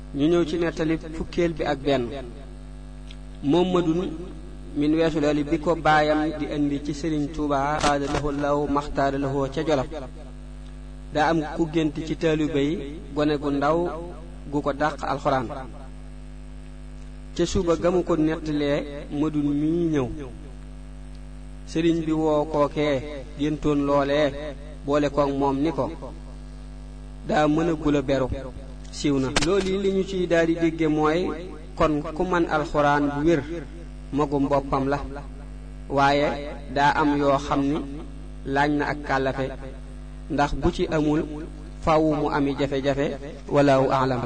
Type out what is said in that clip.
ñu ñëw ci nettali fukkeel bi ak benn moom madun min weesu loolu bi ko baayam di indi ci sëriñ Tuuba xaada lahu law maxtaara lahu ca jolof daa am ku gént ci taalibe yi gone gu ndaw gu ko dàq alxuraan ca suba gamu ko nettalee madun mii ñëw sëriñ bi woo kookee géntoon loolee boole koog moom ni ko daa mën a gula beru siiw na loolu li ñu ciy daal di dégge mooy kon ku man alxuraan bu wér magum boppam la waaye daa am yoo xam ni laaj na ak kàllafe ndax bu ci amul faaw mu ami jafe-jafe walaahu aalam